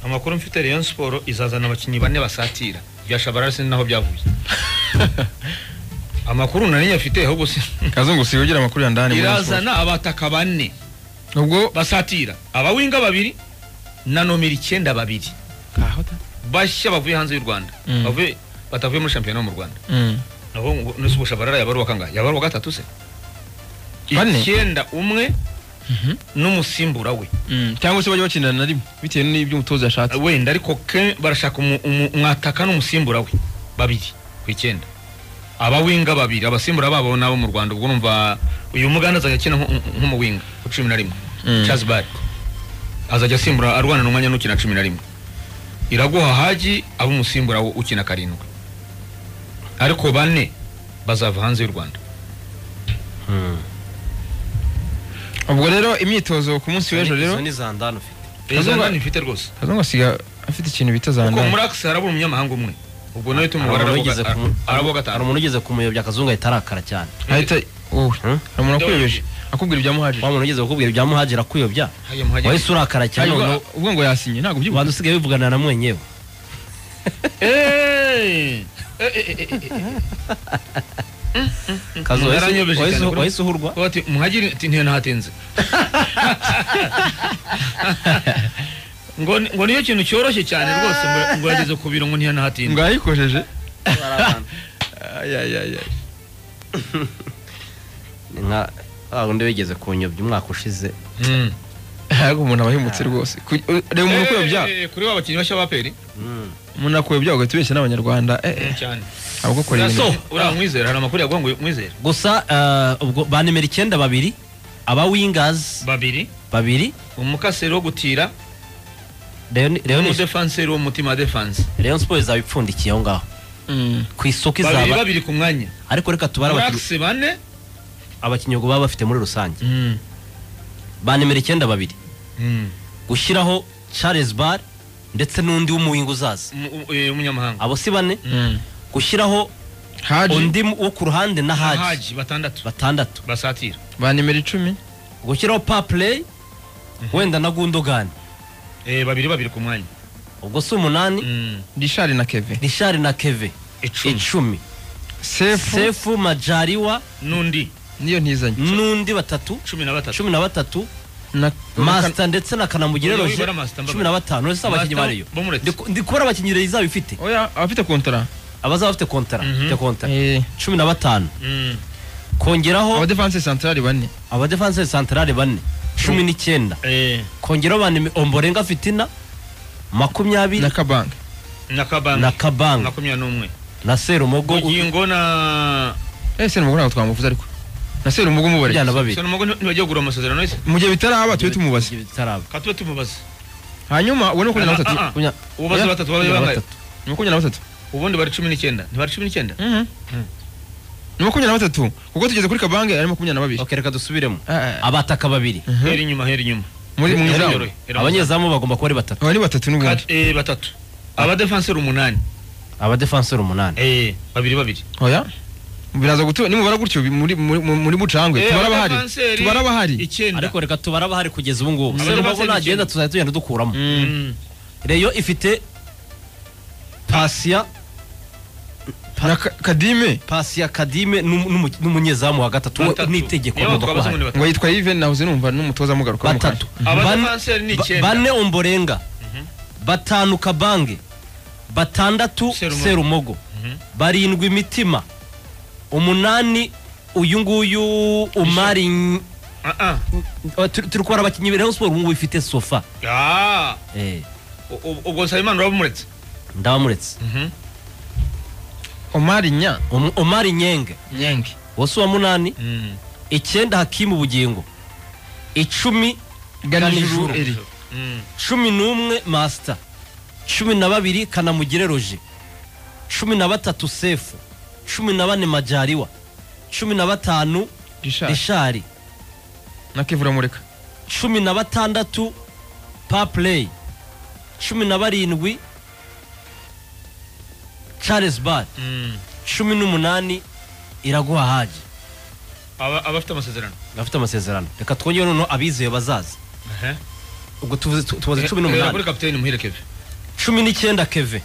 amakuru mfite Rayon Sport izazana abakinnyi bane basatira bya Shabarara sinzi naho byavuye amakuru nari afite ahubwo si kazungu si ugira amakuru ya ndani muri sport. irazana abataka bane ubwo basatira abawinga babiri na nomero icyenda babiri aho ta bashya bavuye hanze y'u Rwanda Mm. bavuye batavuye muri shampiyona yo mu Rwanda Mm. nabo ngo nese ubu Shabarara yaba ari uwa kangahe yaba ari uwa gatatu se Bane? icyenda umwe Mhm. n'umusimbura we Mm. cyangwa se bajya bakinana na rimwe bitewe n'ibyo umutoza yashatse wenda ariko ke barashaka umu- umu- umwataka n'umusimbura we babiri ku icyenda abawinga babiri abasimbura babo nabo mu rwanda ubwo urumva uyu muganda azajya akina nk- nk- nk'umuwinga ku cumi na rimwe Mm. charles bari azajya asimbura arwana n'umwanya n'ukina cumi na rimwe iraguha haji aba umusimbura wo ukina karindwi ariko bane bazava hanze y'u rwanda ubwo rero imyitozo ku munsi w'ejo rero izo ni za ndani ufite izo Kazuba- ndani mfite rwose kazungu asiga afite ikintu bita za kuko ndani muri akisi harabura umunyamahanga umwe ubwo nawe tumubara Hari umuntu wigeze kumu- arabo hari gatanu umuntu ugeze kumuyobya akazungu ahita arakara cyane ahita wowe Hmm? hari umuntu akuyobeje akubwira ibya muhajiri wa muntu ugeze kukubwira ibya muhagera akuyobya Hajya muhagera. wahise urakara cyane Hanyuma noneho ubwo ngo yasinye ntabwo ubanza ubyibuka usigaye wivugana na mwenyewe Hey! Eh, eh, eh, eh, eh. kazi wahise- Yaranyobeje cyane, wahise- bro. wahise uhurwa Kuba ati muhagiri ati ntihatinze ngo ngo niyo kintu cyoroshye cyane rwose ngo- ngo yageze ku biro ngo ngo ntihanahatinze yayikojeje Barabana. ayayayay Ni nka wa wundi wigeze kunyobya umwaka ushize Mm. ariko umuntu aba ahemutse rwose Ku- reba umuntu akuyobya Eh, kuri ba bakinnyi bashya ba peri Mm. umuntu akuyobya ugahita ubeshya n'abanyarwanda eh, eh, cyane aba gukora so ibintu uriya mwizera hari amakuru yaguha ngo mwizere gusa eh, ubwo ba nimero icyenda babiri aba wingazi babiri babiri umukaseri wo gutira Leon- Leon- n'umudefanseri wo mutima defanse Rayon Sports izaba ipfundikiye aho ngaho Mm. ku isoko babiri izaba babiri ku mwanya ariko reka tubare abakinnyi- Blacks bane abakinnyi ubwo baba bafite muri rusange Mm. ba nimero icyenda babiri Mm. gushyiraho Charles Bar ndetse n'undi w'umuwinga uzaza Umu- eh, umunyamahanga abo si bane Mm. gushyiraho haji undi wo ku ruhande na Haji haji batandatu batandatu basatira ba nimero icumi gushyiraho Paplay wenda na Gundogan Eh, babiri babiri ku mwanya ubwo si umunani Mm. rishari na keve Richard na Keve icumi icumi sefu Sefu Majariwa n'undi niyo ntizanye n'undi batatu cumi na batatu cumi na batatu Na- Master ndetse na Kanamugire Oya, Roger wibara Master, mbaga. cumi na batanu uretse abakinnyi Master, bariyo bamuretse. Ndi ku- ndi kubara abakinnyi rero izaba ifite oya abafite kontara abazaba bafite kontara Mhm. bafite kontara Eh, cumi na batanu Mm. kongeraho abadefanse santarari bane abadefanse santarari bane cumi n'icyenda Eh, kongeraho ba nimero omborenga fitina makumyabiri na kabange na kabanga na kabanga makumyabiri n'umwe na serumogo bugingo na ese ni ntabwo twamuvuze ariko na seru umugo umubare ujyana babiri sano mugo ntibagiye kugura amasezerano yose mu gihe bitaraba tube tumubaze bitaraba ka tube tumubaza hanyuma ubone makumyabiri na batatu Ah, ah, ah. Kunya- ubaze Oya, batatu babaye kugira bangahe batatu. Ni makumyabiri na batatu ubundi bari cumi n'icyenda ntibari cumi n'icyenda Mhm. Mm. ni makumyabiri na batatu kuko tugeze kuri kabange ari makumyabiri na babiri ok reka dusubiremo Ah, ah, ah. abataka babiri Mhm. hera inyuma hera inyuma muri mu Hera izamu yoroye, hera mu izamu. abanyezamu bagomba kuba ari batatu aba ni batatu n'ubundi Kat- eh, batatu abadefanseri umunani abadefanseri umunani Eh, babiri babiri oya biraza gutu nimubara gutyo bi- muri muri- muri bucangwe Eh, tubara abahari abadefanseri tubara abahari icyenda ariko reka tubare abahari kugeza ubu ngubu Abadefanse serumogo nagenda b'icyenda. tuzajya tugenda dukuramo Mm. Mm. reyo ifite pasiya na Ka- kadime pasiya kadime n'umu- n'umu- n'umunyezamu wa gatatu Batatu. n'itegeko Niyo agomba kuba twabaze ngo ahari ni batatu. ngo yitwa Yves nahoze numva n'umutoza amugaruka batatu Bane- abadefanseri ni ba- icyenda bane omborenga batanu kabange batandatu Serumogo. serumogo Mhm. barindwi mitima umunani uyu nguyu umari Ny- Ah, ah. uh, turi turi kubara abakinnyi ba Rayon Sports ubu ngubu ifite sofa Ah, Eh, u- u- ubwo nsabimana urabumuretse ndabamuretse Mhm. omari nya Um- umari nyenge nyenge wose wa munani Mm. icyenda hakimu bugingo icumi ganijuru Ganijuru. eri Mm. cumi n'umwe masita cumi na babiri kanamugire roje cumi na batatu sefu cumi na bane majariwa cumi na batanu rishari rishari na kevura mureka cumi na batandatu papureyi cumi na barindwi charles bar Mm. cumi n'umunani iraguha haji Aba- abafite amasezerano bafite amasezerano reka twongere noneho abizeye bazaza Ehe. ubwo tuvuze tu- tubaze Eh, cumi eh, kuri n'umunani kapiteni muhire keve cumi n'icyenda keve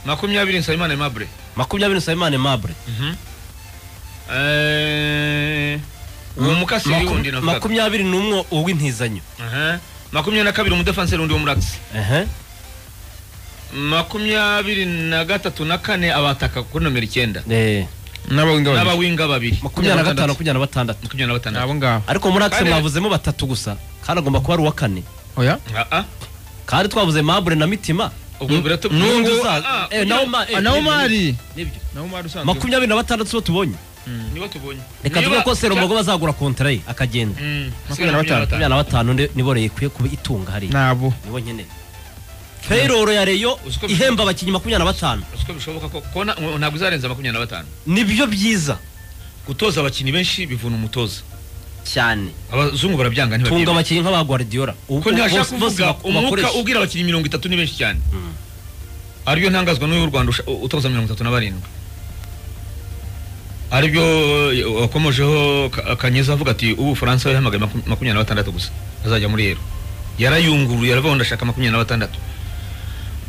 makumyabiri nsabimana aimable makumyabiri nsabimana aimable Eh, uwo mukasi Maku- wundi navugaga makumyabiri n'umwe uw'intizanyo Aha. makumyabiri na kabiri umudefanseri wundi w'umuragisi ehe makumyabiri na gatatu na kane abataka kuri nomero icyenda Eh, n'abawinga babiri n'abawinga babiri makumyabiri na gatanu makumyabiri na batandatu makumyabiri na ni abo batandatu ngabo ariko muri akisi Kandi- mwavuzemo batatu gusa kandi agomba kuba ari uwa kane oya Ah, ah. kandi twavuze mabure na mitima ubwo biratu- n'undi N'ubwo- uza- ah, eh, nawe ma- eh, nawe nibyo, mari nibyo nawe mari usanzwe makumyabiri na batandatu zo tubonye niba tubonye reka Niba- tuvuge ko seromogo bazagura kontara ye akagenda Mm, Makumyabiri na batanu. makumyabiri na batanu ni- nibo Rayon ikwiye kuba itunga hariya nabo nibo nyine payroll ya reyo Uzi ko- ihemba abakinnyi makumyabiri na batanu Uzi ko bishoboka ko kona ntabwo izarenza makumyabiri na batanu nibyo byiza gutoza abakinnyi benshi bivuna umutoza cyane abazungu barabyanga tunga ntibabyemera abakinnyi nka ba guardiola Ubu- ko ntihashaka bose- bose kuvuga bak- umwuka bakoresha. ubwira abakinnyi mirongo itatu ni benshi cyane Mm. ariyo ntangazwa n'uyu rwanda usha- utoza mirongo itatu na barindwi aribyo eh, wakomojeho Ka- kanyeza avuga ati ubu ubufaransa yahamagaye maku- makumyabiri na batandatu gusa azajya muri rero yarayunguruye aravuga ngo ndashaka makumyabiri na batandatu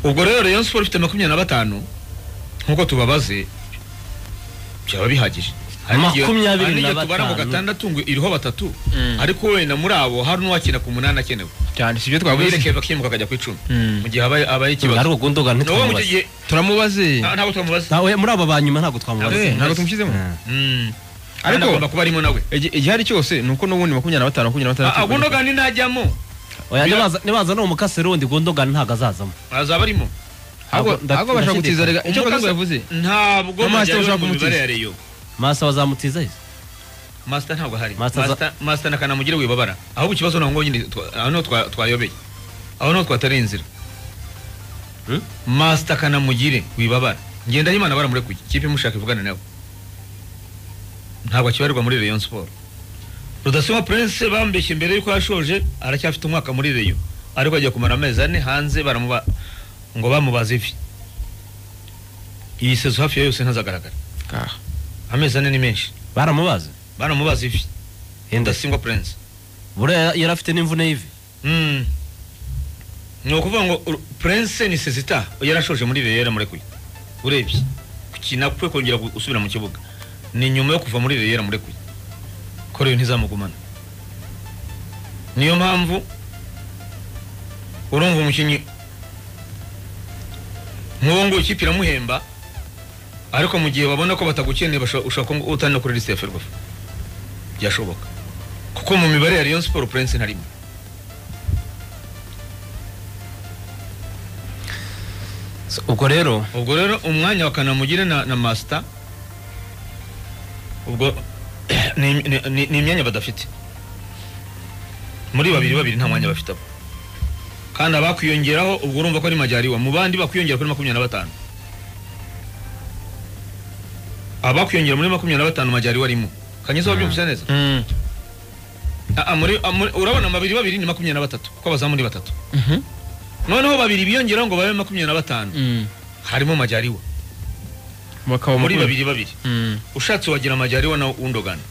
ubwo rero rayon siporo ifite makumyabiri na batanu nk'uko tubabaze byaba bihagije Hari n'igihe- Makumyabiri hari na n'igihe tubara ngo batanu. gatandatu ngo iriho batatu Mm. ariko wenda muri abo hari n'uwakina ku munani akenewe cyane sibyo twavuze abirekeye bakimuka akajya ku icumi Mm. mu gihe habaye habaye Ntabwo ari ikibazo ugundoga nawe mu icyo ntitwamubaza gihe turamubaze nta- ntabwo twamubaza Ntawe- muri aba ba nyuma ntabwo twamubaza Eh, ntabwo tumushyizemo Mm. Ariko- kandi agomba kuba arimo nawe Igi- igihari cyose ni uko n'ubundi makumyabiri na batanu makumyabiri na batandatu agunoga ntajyamo Oya, Bira- nibaza- nibaza no umukase rundi gundogani ntabwo azazamo azaba arimo ahubwo Ntabwo- nda- ahubwo bashaka ndashidikanya. gutiza rega icyo Umukase- bazungu yavuze ntabwo Na Master najyayo ushaka mu mibare kumutiza. ya Rayon. masa bazamutiza izo masita ntabwo ahari Master za- Master- masita na kanamugire wibabara ahubwo ikibazo ntabwo nyine twa- aho niho twa- twayobeye aho niho twatariye inzira Hmm? masita kanamugire wibabara ngenda y'imana baramurekuye ikipe mushaka ivugane nawe ntabwo akibarirwa muri Rayon Sport Rudasingwa Prince bambeshye mbere yuko yashoje aracyafite umwaka muri Rayon ariko agiye kumara amezi ane hanze baramuba ngo bamubaze ivi iyi sezo hafi ya yose ntazagaragara Ngaha. amezi ane ni menshi baramubaza baramubaza ivi Enda. Rudasingwa Prince buriya yari afite n'imvune y'ivi Mm. ni ukuvuga ngo Ur- prince ni sezita yarashoje muri reyo yaramurekuye urebye gukina kwe kongera gu- gusubira mu kibuga ni nyuma yo kuva muri reyo yaramurekuye ko reyo ntizamugumana niyo mpamvu urumva umukinnyi nk'uwo nguwo ikipe iramuhemba ariko mu gihe babona ko batagukeneye basho- ushobora kuba utari no kuri lisite ya ferwafa byashoboka kuko mu mibare ya Rayon Sport Prince ntarimo ubwo rero ubwo rero umwanya wa kanamugire na, na masita ubwo ni, ni, ni, ni imyanya badafite muri babiri babiri nta mwanya bafite abo kandi abakwiyongeraho ubwo urumva ko ari majyariwa mu bandi bakwiyongera kuri makumyabiri na batanu abakwiyongera muri makumyabiri na batanu majyariwa arimo kanyuze wabyumvise neza Mm. Ah, ah, muri- ah, muri- urabona babiri babiri ni makumyabiri na batatu kuko abazamu ni batatu Mhm. noneho babiri biyongeraho ngo babe makumyabiri na batanu Mm. harimo majyariwa bakaba muri makumyabiri- babiri babiri Mm. ushatse wagira amajyariwa na undogana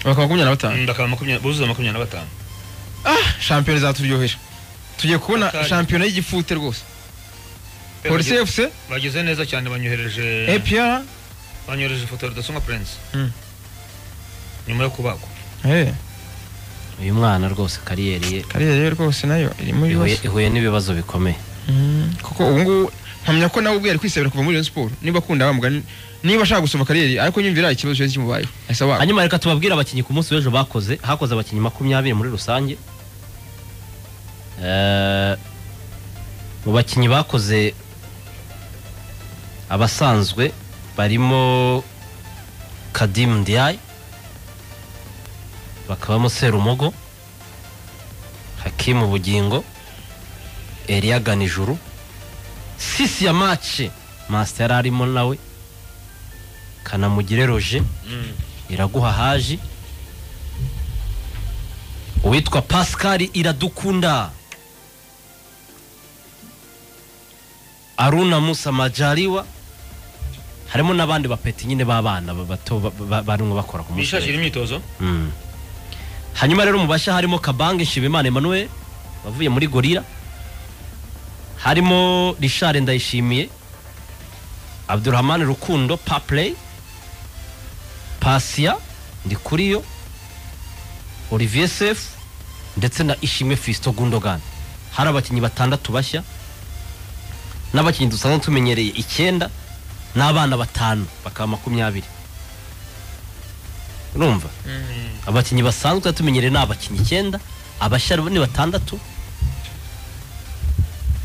bakaba makumyabiri na batanu bakaba makumyabiri buzuza makumyabiri na batanu ah shampiyona izaturyohera tugiye kubona Bakari. shampiyona y'igifute rwose polisi Bageze- fc bageze neza cyane banyohereje apr banyohereje ifoto ya rudasonga prince Mm. nyuma yo kubagwa eh uyu mwana rwose kariyeri ye kariyeri ye rwose nayo irimo ihuye ibibazo ihuye n'ibibazo bikomeye Mm. kuko ubu ngubu mpamya ko nawe ubwe yari kwisabira kuva muri Rayon Sport niba akunda wa mugani niba ashaka gusoma kariyeri ariko nyumvira ikibazo cyose kimubayeho ahise waba hanyuma reka tubabwire abakinnyi ku munsi w'ejo bakoze hakoze abakinnyi makumyabiri muri rusange Eh, mu bakinnyi bakoze abasanzwe barimo kadimu ndiaye bakabamo serumogo hakimu bugingo eliya ganijuru sisi ya mace masita yari arimo nawe kanamugire roger iraguha haji uwitwa pascal iradukunda aruna musa majaliwa harimo n'abandi bapeti nyine b'abana ba- bato ba- ba- barimo bakora ku munsi bishakira w'ejo. imyitozo Mm. hanyuma rero mu bashya harimo kabange nshimimana emmanuel wavuye muri gorira harimo Richard Ndayishimiye Abdurrahman Rukundo Papley Pasia Ndikuriyo Olivier Sefu ndetse na Ishimwe Fiston Gundogan hari abakinnyi batandatu bashya n'abakinnyi dusanzwe tumenyereye icyenda n'abana batanu bakaba makumyabiri urumva abakinnyi basanzwe tumenyereye ni abakinnyi icyenda abashya ni batandatu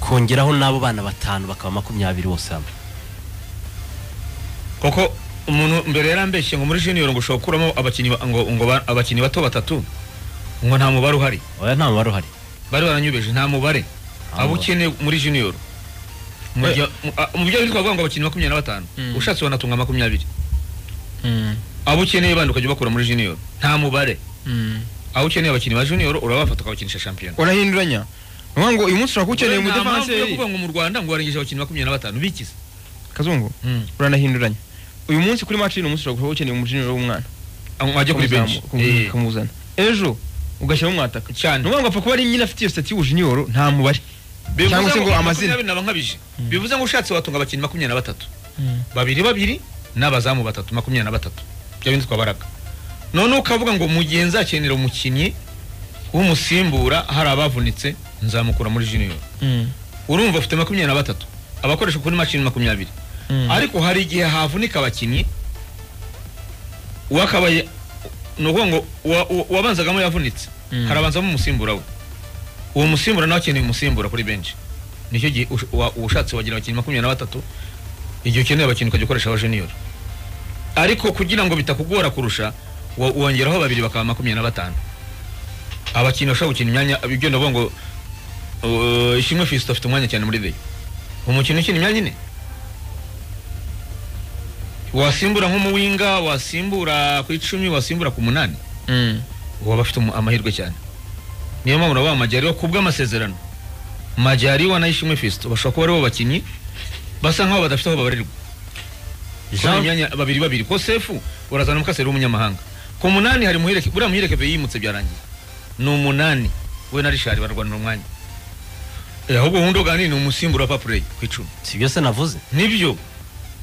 kongeraho n'abo bana batanu bakaba makumyabiri bose hamwe koko umuntu mbere yarambeshye ngo muri junior ngo ushobora gukuramo abakinnyi ba- ngo ngo ba- abakinnyi bato batatu ngo nta mubare uhari oya nta mubare uhari bari baranyubeje nta mubare Nta abo mubare. ukeneye muri junior mu Eh. gihe- mu- a- mu byo twavuga ngo abakinnyi makumyabiri na batanu Mm. ushatse wanatunga makumyabiri abo ukeneye bandi ukajya ubakura muri junior nta mubare aho ukeneye abakinnyi ba junior urabafata ukabakinisha shampiyona urahinduranya ni ukuvuga ngo uyu munsi ushobora kuwukeneye Nta mu mpamvu yo defanseri kuvuga ngo mu rwanda ngo warengeje abakinnyi makumyabiri na batanu bikize kazungu uranahinduranya uyu munsi kuri match y'uno munsi ushobora kuba ukeneye umujiniro w'umwana wajya kuri benshi ukamuzamu- ukamu- ukamuzana ejo ugashyiramo umwataka ni cyane ukuvuga ngo apfa kuba ari nyine afite iyo sitati y'ubujiniro nta mubare cyangwa bivuze se ngo ngo amazina makumyabiri naba nkabije bivuze ngo ushatse watunga abakinnyi makumyabiri na batatu babiri babiri n'abazamu batatu makumyabiri na batatu bya bindi twabaraga none ukavuga ngo mu gihe nzakenera umukinnyi w'umusimbura hari abavunitse nzamukura muri junior urumva ufite makumyabiri na batatu abakoresha kuri mashini makumyabiri ariko hari igihe havunika abakinnyi uwakabaye ni ukuvuga ngo uwa- uwa- uwabanzagamo yavunitse Mm. harabanzamo umusimbura we uwo musimbura nawe akeneye umusimbura kuri benshi nicyo gihe ush- wa- ushatse wagira abakinnyi makumyabiri na batatu igihe ukeneye abakinnyi ukajya ukoresha aba junior ariko kugira ngo bitakugora kurusha wo- wongeraho babiri bakaba makumyabiri na batanu abakinnyi bashobora gukina imyanya ibyo ndavuga ngo uh, ishimwe fisito afite umwanya cyane muri deyo umukino ukina imyanya ine wasimbura nk'umuwinga wasimbura ku icumi wasimbura ku munani uwo aba afite umu- amahirwe cyane niyo mpamvu urabaha amajyariwa ku bw'amasezerano majyariwa na ishimwe fisito bashobora kuba aribo bakinnyi basa nk'aho badafite aho babarirwa kubera Jean imyanya babiri babiri ko sefu urazana mukaseri w'umunyamahanga ku munani hari muhireke buriya muhireke pe yimutse byarangiye ni umunani we na rishari barwanira umwanya Eh, ahubwo wundi uganira ni umusimbura wa papureyi ku icumi si byose navuze nibyo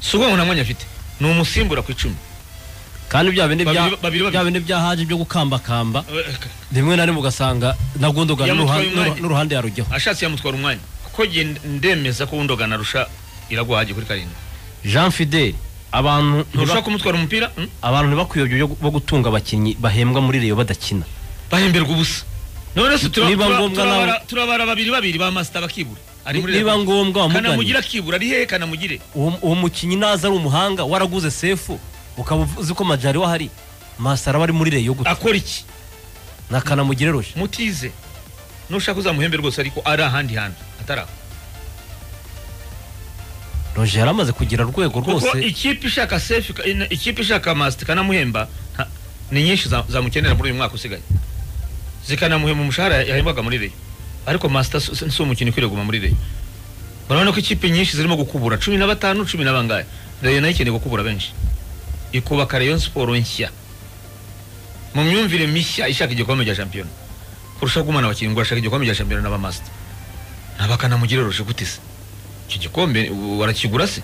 si ukuvuga ngo nta mwanya afite ni umusimbura ku icumi kandi bya bindi bya Babiri- babiri- babiri. bya bindi bya haje byo gukambakamba rimwe na rimwe ugasanga na Gundogan Yamutwaye n'uruhan- umwanya. n'uru- n'uruhande yarujyaho ashatse yamutwara umwanya kuko jye ndemeza ko wundi ugana arusha iraguha hagiye kuri karindwi Jean Fidel abantu ntiba- ntushobora kumutwara umupira mm? abantu ntibakuyobye byo- bo gutunga abakinnyi bahembwa muri Rayon badakina bahemberwa ubusa none se tura- Niba tura- ngombwa nawe- turabara- turabara babiri babiri ba masita bakibura Ari muri niba Reyo. ngombwa wamuganye kanamugire akibura ari hehe kanamugire uwo uwo mukinnyi naza ari umuhanga waraguze sefu ukaba uzi ko majari wahari masara araba ari muri Rayon gusa akora iki nakanamugire roje mutize nushaka uzamuhembe rwose ariko ari ahandi hantu atari aho roje yari amaze kugira urwego kuko rwose ikipe ishaka sefu ikipe ishaka masita kanamuhemba nta- ni nyinshi za- zamukenera muri uyu mwaka usigaye zikanamuhemba umushahara yahembwaga muri reyo ariko masita si si umukinnyi ukwiriye kuguma muri reyo urabona ko ikipe nyinshi zirimo gukubura cumi na batanu cumi na bangahe reyo nayo ikeneye gukubura benshi ikubaka reyo siporo nshya mu myumvire mishya ishaka igikombe cya shampiyona kurushaho gumana abakinnyi ngo urashaka igikombe cya shampiyona n'abamasita ntabakanamugire ruje gute se icyo gikombe u- warakigura se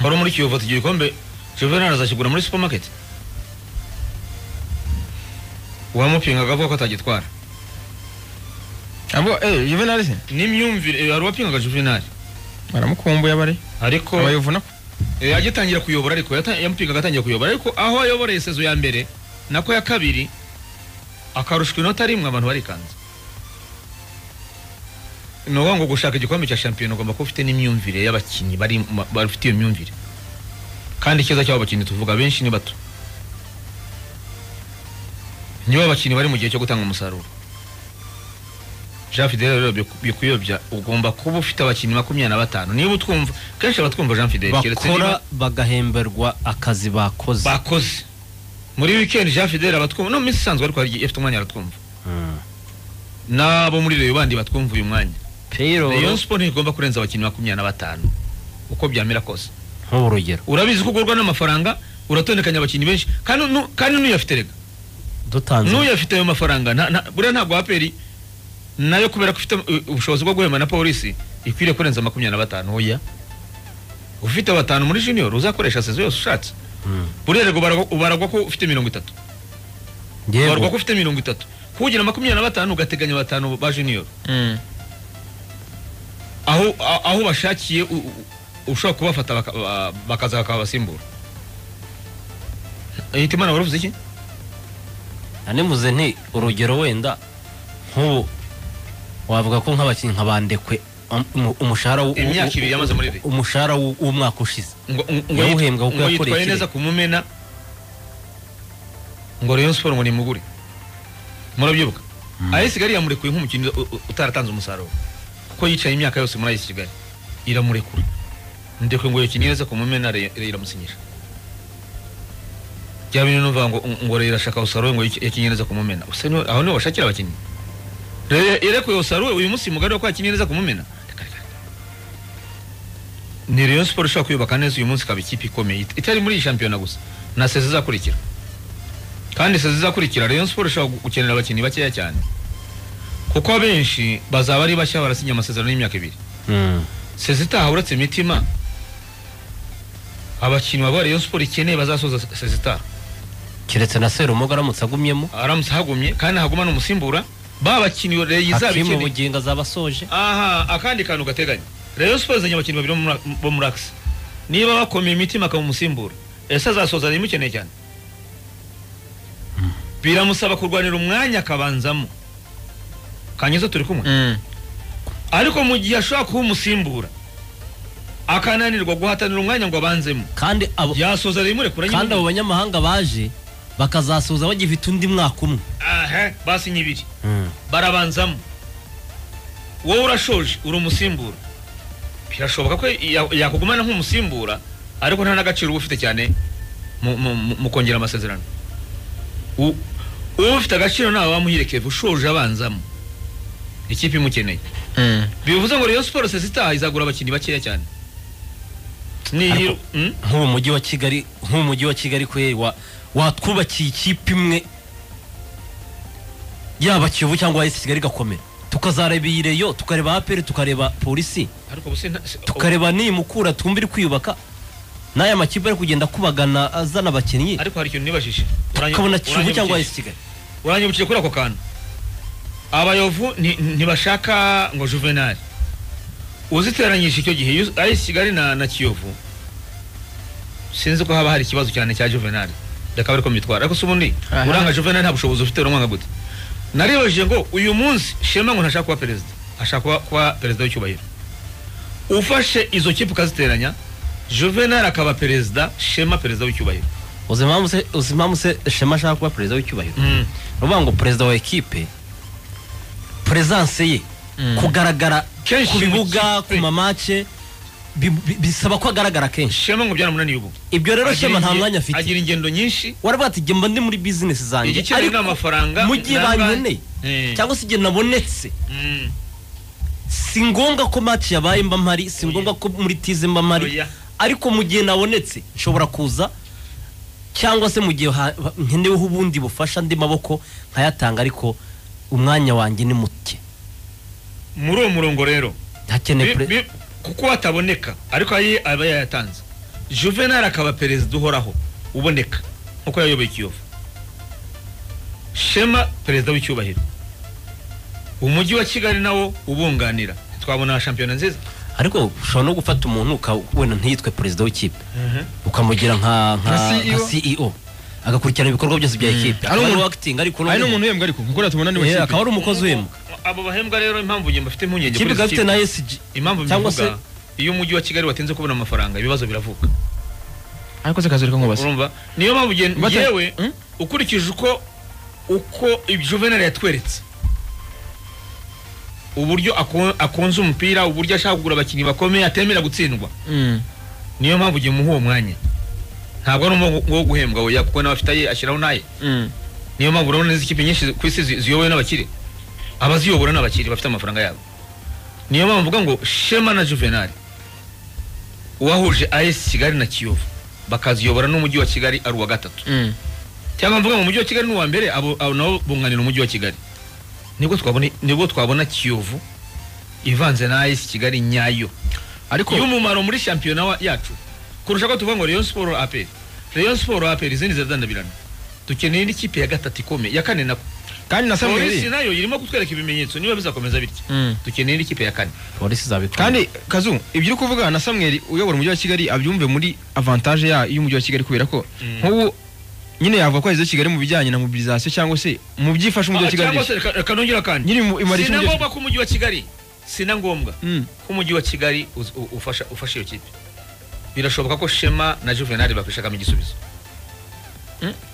wari muri kiyovu ati icyo gikombe juvenal azakigura muri supermarket uwamupingaga avuga ko atagitwara abo eh juvenal se n'imyumvire eh, hari uwapingaga juvenal baramukumbuye abare ariko abayovuna eh, agitangira kuyobora ariko yata- yamupingaga atangira kuyobora ariko aho ayoboreye sezo ya mbere nako ya kabiri akarushwa inota rimwe abantu barikanze ni ukuvuga ngo gushaka igikombe cya shampiyona ugomba kuba ufite n'imyumvire y'abakinnyi bari ma- bafite iyo myumvire kandi ikiza cy'abo bakinnyi tuvuga benshi ni bato nibo abakinnyi bari mu gihe cyo gutanga umusaruro jean fidele rero biku- bikuyobya ugomba kuba ufite abakinnyi makumyabiri na batanu niba utwumva kenshi abatwumva jean fidele keretse niba- bakora bagahemberwa akazi bakoze bakoze muri weekend jean fidele abatwumva no mu minsi isanzwe ariko hari igihe afite umwanya aratwumva Mm. n'abo muri reyo bandi batwumva uyu mwanya reyo payroll siporo ntigomba kurenza abakinnyi makumyabiri na batanu uko byamera kose nk'ubu urugero urabizi ko ugurwa n'amafaranga uratondekanya abakinnyi benshi kandi nu- kandi n'uyafite rega dutanze n'uyafite ayo mafaranga nta- nta- buriya ntabwo aperi nayo kubera ko ufite uh, ubushobozi bwo guhemba na polisi ikwiriye kurenza makumyabiri na batanu oya ufite batanu muri junior uzakoresha sezo yose ushatse Mm. burererwa ubarwa- ubaragwa ko ufite mirongo itatu ubarwa ko yego ufite mirongo itatu kugira makumyabiri na batanu ugateganya batanu ba junior Mm. aho a- aho bashakiye u- u- ushobora kubafata baka- ba- bakaza bakabasimbura hitimana waravuze iki nanimuze nti urugero wenda nk'ubu wavuga ko nk'abakinnyi nka bandekwe um- umushahara w'u- Imyaka ibiri yamaze muri ligue. umushahara w'u- w'umwaka ushize ngo ngo- ngo Yawuhembwa kuko ngo yakoreye yitwaye ikirere. neza kumumena ngo Rayon Sport ngo nimugure murabyuka AS Kigali yamurekuye nk'umukinnyi u- u- utaratanze umusaruro kuko yicaye imyaka yose muri AS Kigali iramurekura ndekwe ngo yakinnye neza kumumena Rayon- Rayon iramusinyisha bya bintu numva ngo ngo Rayon irashaka Osaruwe ngo yiki- yakinnye neza kumumena Use niho- aho niho bashakira abakinnyi Rayon irekuye Osaruwe uyu munsi mugari wa ko yakinnye neza kumumena Reka, reka, reka. ni Rayon Sport ishobora kuyubaka neza uyu munsi ikaba ikipe ikomeye it- itari muri iyi shampiyona gusa na sezi izakurikira kandi sezi izakurikira Rayon Sport ishobora gu- gukenera abakinnyi bakeya cyane kuko abenshi bazaba ari bashya barasinya amasezerano y'imyaka ibiri sezi itaha uretse imitima abakinnyi baba Rayon Sport ikeneye bazasoza sezi itaha keretse na serumoga aramutse agumyemo aramutse ahagumye kandi haguma n'umusimbura ba bakinnyi Rayon izaba hakimu ikeneye bugingo azaba asoje aha akandi kantu gateganya Rayon Sport izanye abakinnyi babiri bo muri- bo muri Axe niba bakomeye imitima akaba umusimbura ese azasoza rero imukeneye cyane biramusaba kurwanira umwanya akabanzamo kanyizo turi kumwe Mm. ariko mu gihe ashobora kuba umusimbura akananirwa guhatanira umwanya ngo abanzemo kandi abo yasoza rero imurekura kandi abo nyine banyamahanga baje bakazasoza bagifite undi mwaka umwe aha basinye ibiri barabanzamo wowe urashoje uri umusimbura birashoboka ko ya- yakugumana nk'umusimbura ariko nta n'agaciro uba ufite cyane mu- mu mu- mu kongera amasezerano U- uba ufite agaciro nawe wamuherekeza ushoje abanzamo ikipe imukeneye Mm. bivuze ngo Rayon Sport sezi itaha izagura abakinnyi bakeya cyane Ariko- niyo Mm? nk'ubu mujyi wa kigali nk'ubu mujyi wa kigali kweri wa watwubakiye ikipe imwe yaba kiyovu cyangwa ayisi kigali igakomera tukazareba iyi reyo tukareba aperi tukareba polisi ariko ubu se nta- se- tukareba nimukura twumva iri kwiyubaka n'aya makipe ari kugenda akubagana azana abakinnyi ariko hari ikintu nibajije tukabona kiyovu cyangwa uranyibukije. ayisi kigali uranyibukije kuri ako kantu abayovu ni- ntibashaka ngo juvenali uziteranyije icyo gihe iyo ari kigali na, na kiyovu sinzi ko haba hari ikibazo cyane cya juvenali reka bari ko mbitwara ariko si ubundi Aha. uranga juvenali nta bushobozi ufite uramwanga gute naribajije ngo uyu munsi shema ngo ntashaka kuba perezida ashaka kuba, kuba perezida w'icyubahiro ufashe izo kipe ukaziteranya juvenali akaba perezida shema perezida w'icyubahiro uzi impamvu se- uzi impamvu se shema ashaka kuba perezida w'icyubahiro mm. ni ukuvuga ngo perezida wa ekipe perezanse ye kugaragara Kenshi ku mu bibuga kipe. ku mamace bi- bi- bisaba ko agaragara kenshi shema ngo byaramunaniye ubu ibyo rero shema nta Agira inge- mwanya afite agira ingendo nyinshi waravuga ati njye mba ndi muri bizinesi zanjye igikenewe ni amafaranga mu gihe nangahe. bankeneye Eh. cyangwa se igihe nabonetse Mm. si ngombwa ko match yabaye mba mpari si Oya. ngombwa ko muri tize mba mpari Oya. ariko mu gihe nabonetse nshobora kuza cyangwa se mu gihe ha- ha- nkeneweho ubundi bufasha andi maboko nkayatanga ariko umwanya wanjye ni muke muri uwo murongo rero hakeneye bi- pre- bi- kuko hataboneka ariko aye aba yayatanze juvenal akaba perezida uhoraho uboneka nkuko yayoboye ikiyovu shema perezida w'icyubahiro umujyi wa kigali nawo ubunganira twabona shampiyona nziza ariko ushobora no gufata umuntu uka- wenda ntiyitwe perezida w'ikipe ukamugira nka nka Nka CEO. nka CEO agakurikirana ibikorwa byose bya ekipe Ari akaba ari umuntu- acting ariko ari n'umuntu uhembwa ariko kuko uriya tubona ni Eh, wa akaba kipe ari umukozi uhembwa abo bahembwa rero impamvu njye mbafite impungenge ikipe kuri izi ikaba ifite kipe. na SG impamvu cyangwa se mbivuga iyo umujyi wa kigali watinze kubona amafaranga ibibazo biravuka ariko se kazoreka ngo basa urumva niyo mpamvu nge- Bata- ngewe Hmm? ukurikije uko uko juvenal yatweretse uburyo ako- akunze umupira uburyo ashaka kugura abakinnyi bakomeye atemera gutsindwa Mm. niyo mpamvu ugiye muha uwo mwanya ntabwo ari umurongo wo guhembwa oya kuko n'abafite aye ashyiraho n'aye Mm. niyo mpamvu urabona n'izi kipe nyinshi ku isi zi- ziyobowe n'abakire abaziyobora ni abakire bafite amafaranga yabo niyo mpamvu mvuga ngo shema na juvenal uwahuje as kigali na kiyovu bakaziyobora n'umujyi wa kigali ari uwa gatatu Mm. cyangwa mvuga mu mujyi wa kigali n'uwa mbere abo abo nabo bunganira umujyi wa kigali nibwo twabona nibwo twabona kiyovu ivanze na ayisi kigali nyayo ariko y'umumaro muri shampiyona wa- yacu kurusha ko tuvuga ngo Rayon Sport APR Rayon Sport APR izindi ziradandabirana dukeneye n'ikipe ya gatatu ikomeye ya kane nako kandi na polisi samuel nayo irimo kutwereka ibimenyetso niba bizakomeza bitya Mm. dukeneye n'ikipe ya kane polisi izabikora kandi kazu ibyo uri kuvuga na samuel uyobora umujyi wa kigali abyumve muri avantaje ya- y'umujyi wa kigali kubera ko Mm. nk'ubu nyine yavuga ko ageze kigali mu bijyanye na mobilisation cyangwa se mu byifasha umujyi wa Ah, kigali cyangwa se reka- reka nongere akandi nyine mu- imara sina icyumujyi wa ngombwa ko umujyi wa kigali sina ngombwa Mm. ko umujyi wa kigali uz- u- ufasha ufasha iyo kipe birashoboka ko shema na juvenal bakwishakamo igisubizo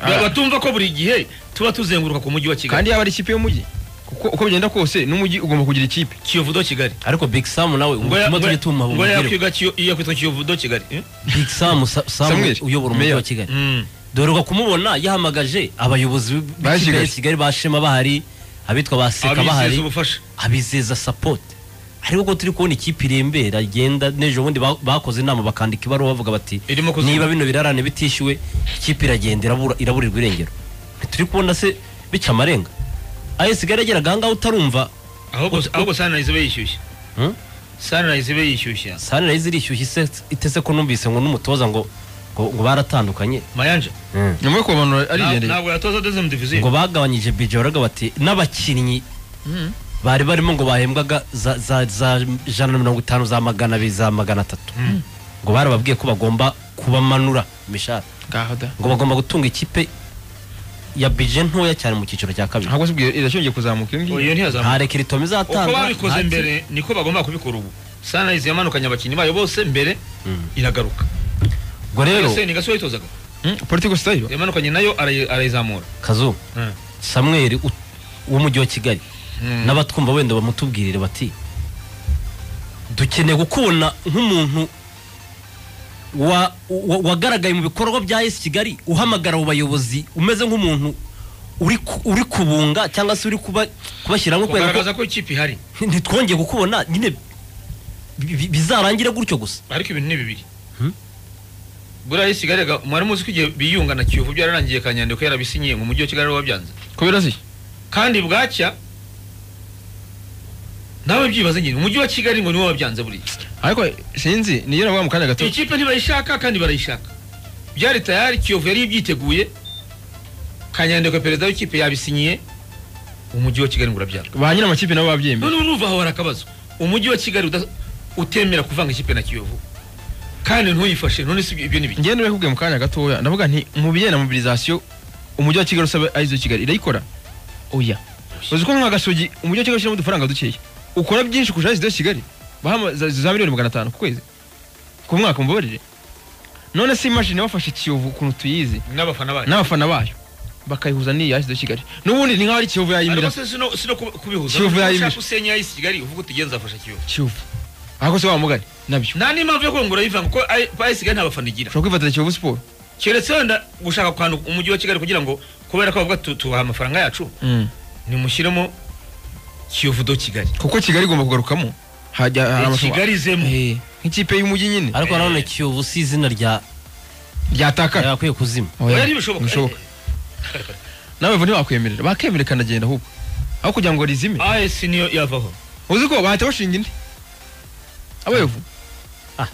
Ah. batumva ko buri gihe tuba tuzenguruka ku mujyi wa kigali kandi yaba ari ikipe y'umujyi kuko uko bigenda kose n'umujyi ugomba kugira ikipe kiyovu do kigali ariko big sam nawe ngo ya- umutima ngo tujye ya- tumuha ngo bumubwire yakwiga Kiyo- yakwitwa kiyovu do kigali eh? big sam Sa- sam Samuel, uyobora umujyi Mayor. wa kigali Mm. dore uko kumubona yahamagaje abayobozi Ba b'ikipe ya Kigali. kigali bashema bahari abitwa baseka abizeza bahari ubufasha abizeza sapoti ariko ko turi kubona ikipe irembera agenda n'ejo bundi ba- bakoze inama bakandika ibaruwa bavuga bati Irimo kuzima. niba bino birarane bitishyuwe ikipe iragenda irabura- iraburirwa irengero turi kubona se bica amarenga ayo sigara yageraga ahangaha utarumva ahubwo Ut- ahubwo sunrise be yishyushya hmm? sunrise be yishyushya sanirayizi irishyushye ise- itese ko numvise ngo n'umutoza ngo ngo ngo baratandukanye mayanja ni ngombwa ko abantu arigendeye ntabwo yatoza dezemu diviziyo ngo bagabanyije bije baravuga bati n'abakinnyi bari barimo ngo bahembwaga za, za, za jana na mirongo itanu za magana abiri za magana atatu ngo barababwiye ko bagomba kubamanura imishahara ngaho da ngo bagomba gutunga ikipe ya bije ntoya cyane mu cyiciro cya kabiri ahubwo se ubwo irashyongeye kuzamuka iyo ngiyo iyo ntiyazamuka nta rekeritom izatanga uko babikoze nta- mbere niko bagomba kubikora ubu sunrise yamanukanye abakinnyi bayo bose mbere Mm. iragaruka ubwo rero Ese ni gasore yitozaga Hmm? political style yamanukanye nayo arayi- arayizamura kazu Mm. samweri u- w'umujyi wa kigali Mm. n'abatwumva wenda bamutubwirire bati dukeneye kukubona nk'umuntu wa- wa- wagaragaye mu bikorwa bya esi kigali uhamagara abo bayobozi umeze nk'umuntu uri ku- uri kubunga cyangwa se uri kuba- kubashyiramo kubera ko kugaragaza ko ikipe ihari ntitwongeye kukubona nyine bi- bi- bizarangire gutyo gusa ariko ibintu ni bibiri Hmm? buriya iyo kigali aga- mwari muzi ko igihe biyunga na kiyovu byararangiye kanyandiko yarabisinyiye ngo umujyi wa kigali ariwe wabyanze kubera se kandi bwacya nawe byibaze nyine umujyi wa kigali ngo niwe wabyanze buriya ariko sinzi niyo navuga mu kanya gato ikipe ntibayishaka kandi barayishaka byari tayari kiyovu yari ibyiteguye kanyandiko perezida w'ikipe yabisinyiye umujyi wa kigali ngo urabyara ba nyiri amakipe nabo babyemera none urumva aho hari akabazo umujyi wa kigali uda- utemera kuvanga ikipe na kiyovu kandi ntuyifashe none si ibyo- ibyo ni biki ngende kubwiye mu kanya gatoya ndavuga nti mu bijyanye na mobilisation umujyi wa kigali usaba arizo kigali irayikora oya uzi ko nka gasogi umujyi wa kigali ushyiramo udufaranga dukeya ukora byinshi kurusha arizo kigali bahama za- za miliyoni magana atanu ku kwezi ku mwaka mbabarire none se imashini bafashe ikiyovu ukuntu tuyizi n'abafana bayo n'abafana bayo bakayihuza n'iyi yashyizeho kigali n'ubundi ni nkaho ari kiyovu ariko yayimira se sino sino kubi- kubihuza Kiyovu Niba yayimije. ushaka usenya ayisi kigali uvuga uti genza afasha kiyovu kiyovu ahubwo se wa mugari nabyo nta n'impamvu yo kongura yivanga kuko ayi- ayisi kigali nta bafana igira ushobora kwifatira kiyovu siporo keretse wenda gushaka kwanu umujyi wa kigali kugira ngo kubera ko bavuga tu- tubaha amafaranga yacu nimushyiremo kiyovu do kigali kuko kigali igomba kugarukamo hajya hari Eh, amafaranga. kigali izemo Eh, nk'ikipe y'umujyi nyine ariko nanone kiyovu si izina rya ryatakara yakwiye kuzima Oya, Oya, ntibishoboka. ntibishoboka. nawe bo ntibakwemerera bakemera ikanagenda ahubwo aho kugira ngo rizime ayisi niyo yavaho uzi ko bahita bashinga indi abayovu Ah,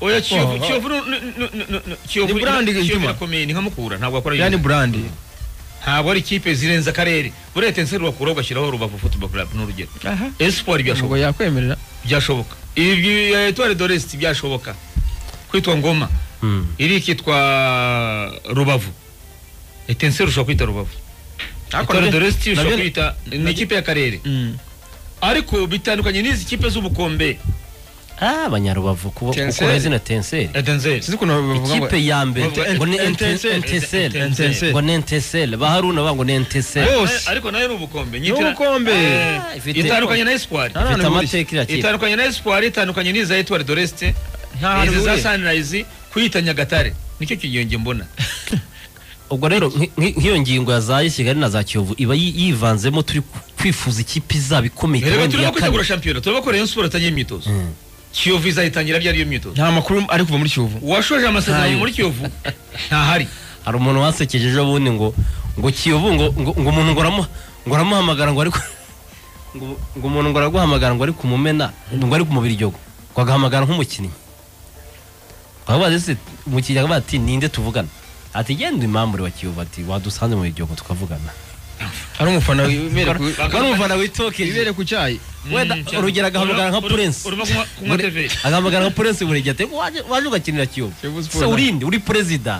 oya kiyovu Oh, oh. kiyovu nu- nu- nu- nu- nu- kiyovu Ni brand Kiyovu igituma. irakomeye ni nka mukura ntabwo akora ya ni burandi ntabwo ari ikipe zirenze akarere burete nse rubakura ugashyiraho rubavu football club ni urugero esipori ntabwo byashoboka yakwemerera byashoboka ibi etware doresti byashoboka kwitwa ngoma hmm. iri ikitwa rubavu etense rushobora kwita rubavu Ariko etware nabyo- doresti ushobora nabyo- kwita ni ikipe y'akarere Mm. ariko bitandukanye n'izi kipe z'ubukombe Ah, abanyarubavu kuba Tenseri. ukora izina tenseri etenseri sinzi ukuntu bavuga ngo ikipe ya mbere Bavuga ngo ni Ntenseri. Ntenseri. enteseri ngo ni enteseri baharuna bavuga ngo ni enteseri bose ariko nayo ni ubukombe ubukombe. Eh, Ah, ifite- itandukanye na esipori Nanone ifite buriya. amateka iriya kipe itandukanye na esipori itandukanye n'iza etware doreste Nta hantu izi za bihuriye. sanirayizi kuyita nyagatare nicyo kigenge mbona ubwo rero nki- nki- nk'iyo ngingo ya za kigali na za kiyovu iba yi- yivanzemo turi ku- kwifuza ikipe izaba ikomeye rero kandi turimo ya kane kwitegura shampiyona turimo ko rayon siporo atangiye imyitozo Mm. kiyovu izayitangira byari iyo myitozo nta makuru ari kuva muri kiyovu uwashoje amasezerano Ntayo. muri kiyovu ntahari hari umuntu wansekeje ejo bundi ngo ngo kiyovu ngo ngo ngo umuntu ngo aramu- ngo aramuhamagara ngo ariko ngo ngo umuntu ngo araguhamagara ngo ari kumumena ngo ari kumubira igihugu ngo agahamagara nk'umukinnyi babaze se umukinnyi akavuga ati ninde tuvugana ati genda imambure wa kiyovu ati wadusanze mu igihugu tukavugana ari umufana wibere ku ari umufana witokeje wibere ku cyayi wenda urugero agahamagara nka purensi urimo kunywa kunywa tv agahamagara nka purensi buri gihe ati waje waje ugakinira kiyovu Kiyovu Sport se na- urinde uri perezida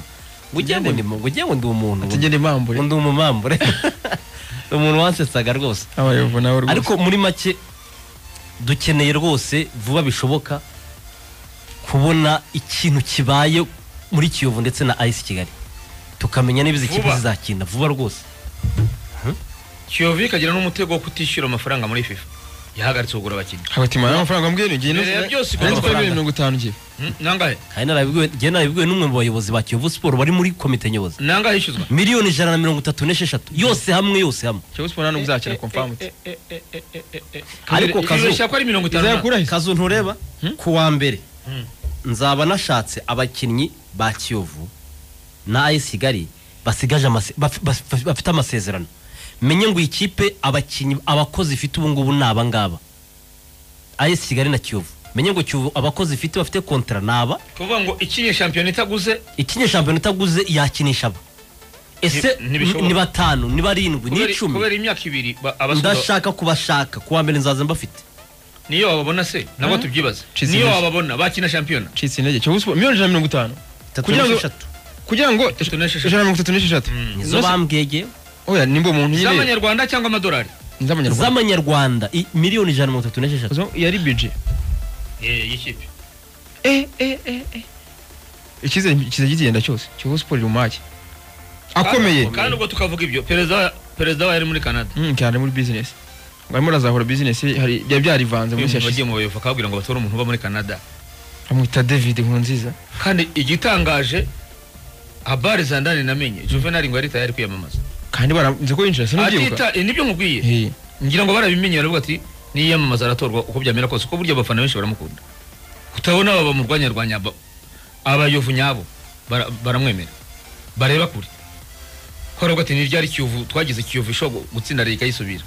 ngo ugiye ngo ndi mu- ngo ugiye ngo ndi umuntu atugenda impambure ngo ndi umumambure umuntu wansetsaga rwose abayovu nawe rwose ariko muri make dukeneye rwose vuba bishoboka kubona ikintu kibaye muri kiyovu ndetse na ayisi kigali tukamenya niba izi Vuba. kipe zizakina vuba rwose kiyovu ikagira n'umutego wo kutishyura amafaranga muri fifa yahagaritse kugura abakinnyi hagati mana amafaranga mbwiye ngiye no Mbere ya byose igomba nanjye twari amafaranga. mirongo itanu ngiye Hmm, nangahe kandi narabibwiwe njye narabibwiwe n'umwe mu bayobozi ba kiyovu siporo bari muri komite nyobozi nangahe yishyuzwa miliyoni ijana na mirongo itatu n'esheshatu yose hamwe yose hamwe cyo siporo ntabwo uzakina confirmed ariko kazu yibeshya ko ari mirongo itanu na- izakura he kazu ntureba ku wa mbere Hmm. nzaba nashatse abakinnyi ba kiyovu na ayisi kigali basigaje amase- baf- baf- bafite amasezerano menye ngo iyi kipe abakinnyi abakozi ifite ubu ngubu ni aba ngaba ayisi kigali na kiyovu menye ngo kiyovu abakozi ifite bafite kontara ni aba kuvuga ngo ikinye shampiyona itaguze ikinye shampiyona utaguze yakinisha aba ese Ni- ntibishoboka. ni batanu ni barindwi ni kubera- kubera icumi imyaka ibiri ba- abasura- ndashaka kubashaka ku wa mbere nzaza mbafite niyo wababona se nabo tubyibaze Chisel. niyo wababona bakina shampiyona ncitse intege cyo siporo miliyoni ijana na mirongo itanu Itatu Kugira ngo- n'esheshatu. kugira ngo Itatu n'esheshatu. ijana na mirongo itatu n'esheshatu nizo bambwegeye oya nimba umuntu nyine z'amanyarwanda cyangwa amadolari z'amanyarwanda z'amanyarwanda i- miliyoni ijana na mirongo itatu n'esheshatu Zo, yari budget Eh, y'ikipe icyizere kiza kigenda cyose kiyovu siporo iri mu mage akomeye Kandi- kandi ubwo tukavuga ibyo perezida perezida wa yari muri canada Mm, cyane muri business ngo arimo arazahura business ye, hari byari byarivanze uyu muri muntu shyashya wagiye mu bayovu akababwira ngo batore umuntu uba muri canada amwita david nkunziza kandi igitangaje abari zandani namenye juvenal ngo yari tayari kwiyamamaza kandi baranze ko yinjira sinubyibuka atita eh, nibyo nkubwiye Eh, ngira ngo barabimenye baravuga ati niyamamaza aratorwa uko byamera kose kuko burya abafana benshi baramukunda utabona aba bamurwanyarwanya aba- abayovu nyabo bara- baramwemera bareba kure ko baravuga ati niryari kiyovu twagize kiyovu ishobora gu- gutsinda leta yisubira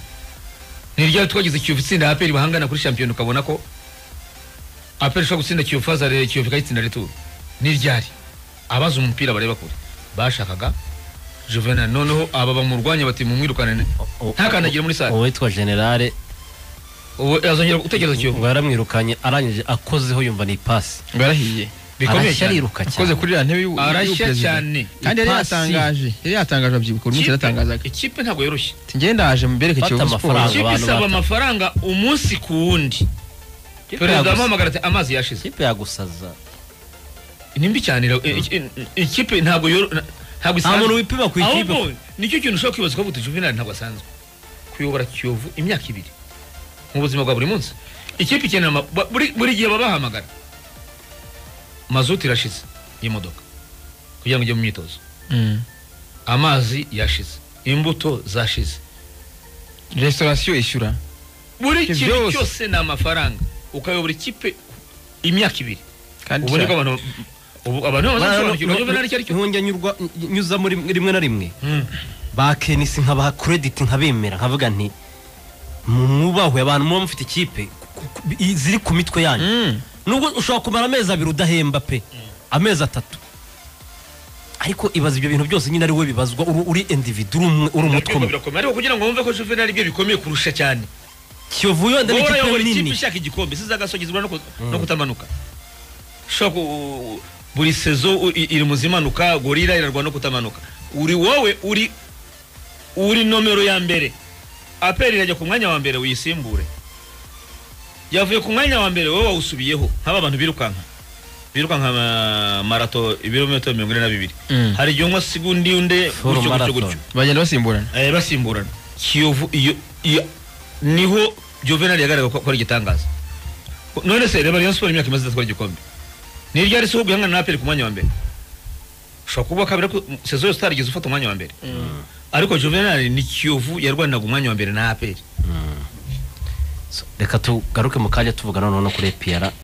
niryari twagize kiyovu itsinda aperi bahangana kuri shampiyona ukabona ko aperi ishobora gutsinda kiyovu hazare kiyovu ikayitsinda returu niryari abazi umupira bareba kure bashakaga juvenal noneho aba bamurwanya bati mumwirukane ntakandagire muri sare uwitwa generale ubu azongera gutekereza kiyovu ngo yaramwirukanye arangije akozeho yumva ni ipasi ngo yarahiye bikomeye arashya cyane ariruka akoze cyane kuri ya ntebe y'u- arashya y'uperezida. cyane kandi yari Ipasi. yatangaje yari yatangaje abyibuka buri munsi Ikipe- yaratangazaga ikipe ntabwo yoroshye ati ngende ndaje mbereke Fata kiyovu siporo amafaranga. ikipe abantu isaba bata- amafaranga umunsi ku wundi Ikipe perezida yagusa- amuhamagara ati amazi yashize ikipe yagusaza ni mbi cyane ira- i- i- i- ikipe ntabwo yoro- na- ntabwo nta muntu isanzwe wipima ku ikipe ahubwo nicyo kintu ushobora kwibaza ko juvenal ntabwo asanzwe kuyobora kiyovu imyaka ibiri mu buzima bwa buri munsi ikipe ikenera ama- ba- buri buri gihe babahamagara mazutu irashize y'imodoka kugira ngo ujye mu myitozo Mm. amazi yashize imbuto zashize restaurasiyo ishyura buri Ibyo kintu byose. cyose ni amafaranga ukayobora ikipe imyaka ibiri kandi ubu niko cya- abantu ubu abantu bamaze gusobanukirwa juvenal icyo ari cyo ntujya nyurwa nyuza muri rimwe na rimwe Mm. ba kenisi nkabaha krediti nkabemera nkavuga nti mu- mwubahwe abantu muba mufite ikipe ku- ku- i- ziri ku mitwe yanyu Mm. nubwo ushobora kumara amezi abiri udahemba pe amezi atatu ariko ibaza ibyo bintu byose nyine ari we bibazwa uri- uri individu uri umwe- uri umutwe Ariko umwe birakomeye ariko kugira ngo wumve ko juvenal ibyo bikomeye kurusha cyane kiyovu yenda wowe ni ikipe urayobora ikipe nini ishaka igikombe siza agasogezwa no ku- no kutamanuka ushobora ku- buri sezo u- i- iri mu zimanuka gorira irarwana no kutamanuka uri wowe uri uri nomero ya mbere aperi irajya ku mwanya wa mbere uyisimbure yavuye ku mwanya wa mbere wowe wawusubiyeho nk'aba bantu birukanka birukanka ama- marato ibirometero mirongo ine na bibiri Mm. hari igihe unywa segundi y'undi Full gutyo gutyo marathon. gutyo bagenda basimburana Eh, basimburana kiyovu iyo iyo- niho juvenal yagaragaye ko ari igitangaza none se reba rayon sport imyaka imaze idatwara igikombe ni ryari se guhangana na aperi ku mwanya wa mbere ushobora kuba kabiri ariko sezo yose utarigeze ufata umwanya wa mbere ariko juvenal ni kiyovu yarwaniraga umwanya wa mbere na aperi So, reka tugaruke mu kanya tuvugana noneho kuri epiyara